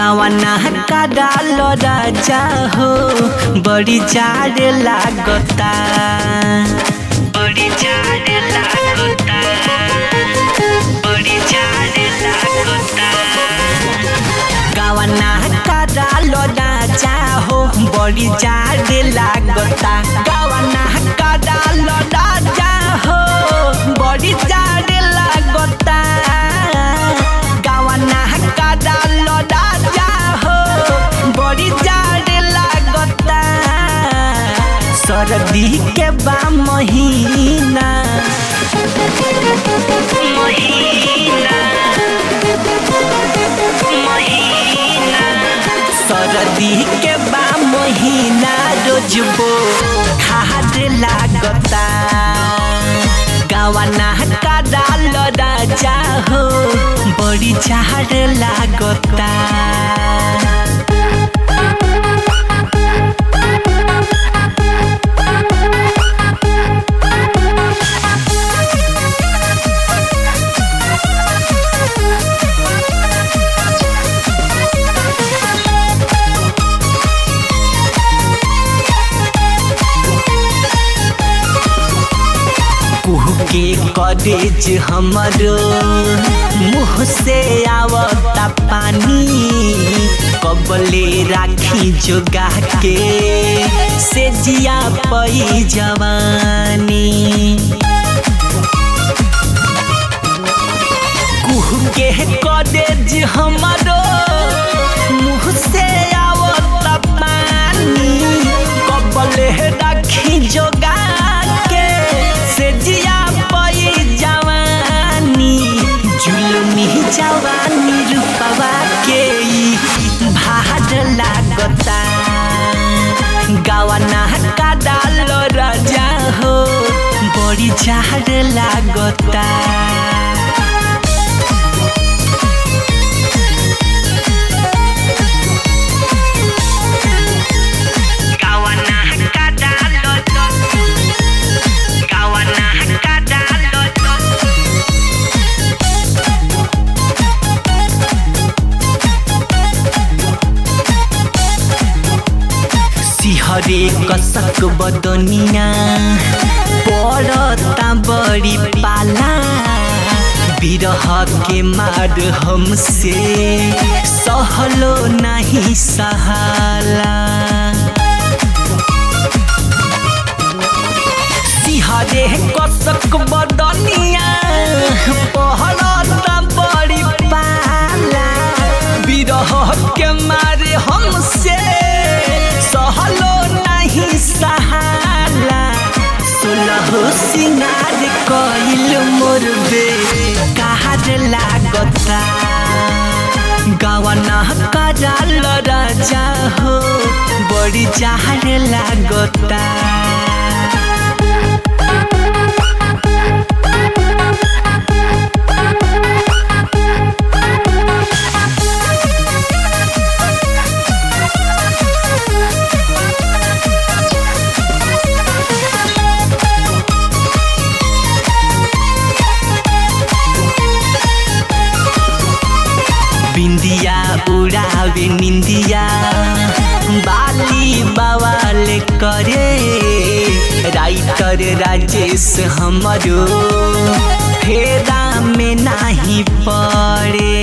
गावना का डाल राजा हो बड़ी जाड़ लागता बड़ी जाड़ लागता बड़ी जाड़ लागता गावना का डाल राजा हो बड़ी जाड़ लागता गावना का डाल राजा हो बड़ी जाड़ लागता गावना का डाल राजा हो बड़ी जाड़ लागता सर्दी के बा महीना महीना महीना सरदी के बा महीना रोजबो खाद लागता गावना का डाल राजा हो बड़ी झाड़ लागता कुह के कॉलेज हमरो मुँह से आवता पानी कबले राखी जोगा के से जिया पई जवानी कुह के कॉलेज हमरो मुँह से आवता पानी कबले राखी जोगा के से जिया पई जवानी जुलमी जवानी रूपवा के ई भाड लागता गावना का डाल राजा हो बड़ी झाड़ लागता गावना का डाल गावना का डाल सिहरे कसक बदनिया पड़ता बड़ी पाला बिरह के मार हमसे सहलो नहीं सहाला सिहरे कसक बदनिया पहलता बड़ी पाला बिरह के मारे हमसे सहलो नहीं सहाला सुलह सिंगार कइल मोर बे काहर लागता गावना का डाल राजा हो बड़ी चाहर लागता बिंदिया उड़ावे निंदिया बाली बवाल करे राइटर राजेश हमरो फेरा में नाही पड़े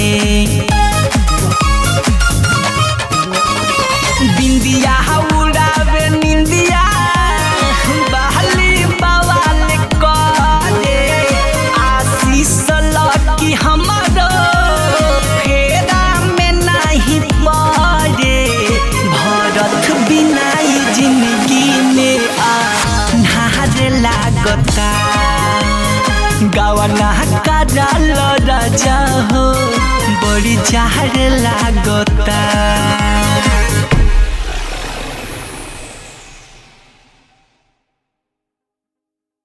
बिंदिया उड़ावे निंदिया बाली बवाल करे आशीष लकी हमरो फेरा में नाही पड़े भरत बिनाई जिंदगी में आ नार लागता गावना का डाल राजा हो बड़ी झाड़ लागता